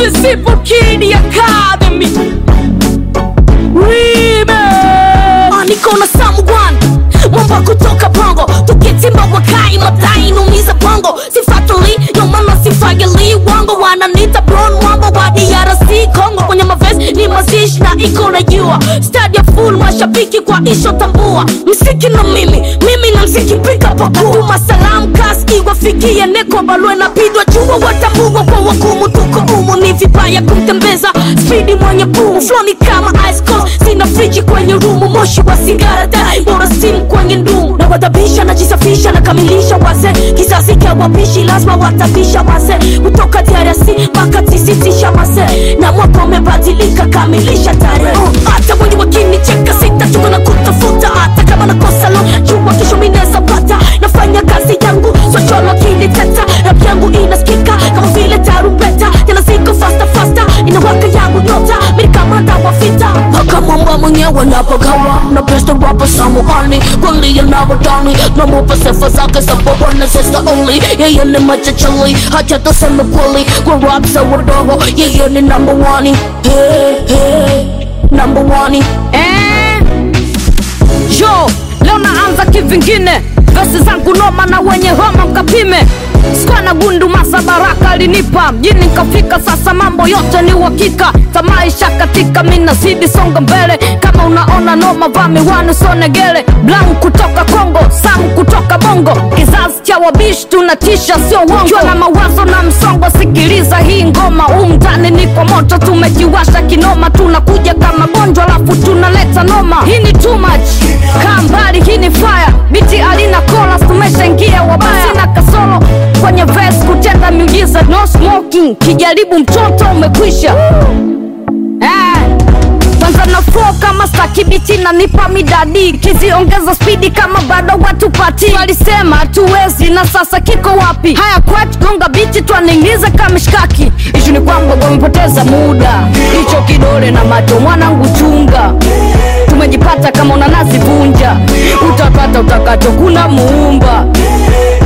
Invisible Kid Academy Remix Ah, niko na Samgwan Mwamba kutoka Bongo Tukitimba wakai madai numiza bongo Sifatuli, yo maana sifagili wango Wananita Bron Mwamba wa DRC Congo Kwenye mavesi ni mazishi na iko na jua Stadia full mashabiki kwa isho tambua Msiki na mimi, mimi na mziki pika pakua Masalam kaski wafikie neko balwe na pidwa jua Watambua kwa wakumu tuko umu Ni vibaya kumtembeza spidi mwenye bumu Floni kama ice cold Sina friji kwenye rumu Moshi wa sigara dai Bora simu kwenye ndumu Na wadhabisha najisafisha nakamilisha wase Kizazi cha wapishi lazima watabisha wase Kutoka DRC mpaka tisitisha wase Na mwaka umebadilika kamilisha tarehe uh, Hata wenye wakinicheka sitachoka na kutafuta Hata kama nakosa lo jua kesho mineza pata Nafanya kazi yangu socholo kiniteta Rap yangu inasikika kama vile tarumbeta Tena ziko fasta fasta inawaka yangu nyota Mimi kama dawa vita Paka mwamba mwenyewe napagawa Na besta rapa samuani Kweli yanawadani Na mupa sifa zake sababu na sister only Yeye ni machachali Hacha tuseme kweli Kwa rap za wadogo Yeye ni number one Hey, hey Number one Eh, yo leo naanza kivingine vesi zangu noma na wenye homa mkapime skwa na gundu masa baraka alinipa mjini nkafika sasa mambo yote ni uhakika tamaisha katika minazidi songa mbele kama unaona noma vaa miwani sonegele blank kutoka kongo sam kutoka bongo kizazi cha wabishi tunatisha sio uongo na mawazo na msongo sikiliza hii ngoma umtani ni kwa moto tumejiwasha kinoma tunakuja kama gonjwa alafu tunaleta noma hii ni too much kaa mbali hii ni fire biti alina kola tumeshaingia wabaya sina kasoro kwenye verse kutenda miujiza no smoking kijaribu mtoto umekwisha eh. kwanza na flow kama stakibiti na nipa midadi kiziongeza spidi kama bado watu pati walisema hatuwezi na sasa kiko wapi haya kwat gonga biti twaningiza kamishkaki ishu ni kwamba wamepoteza muda hicho kidole na macho mwanangu chunga tumejipata kama unanazivunja utapata utakacho kuna muumba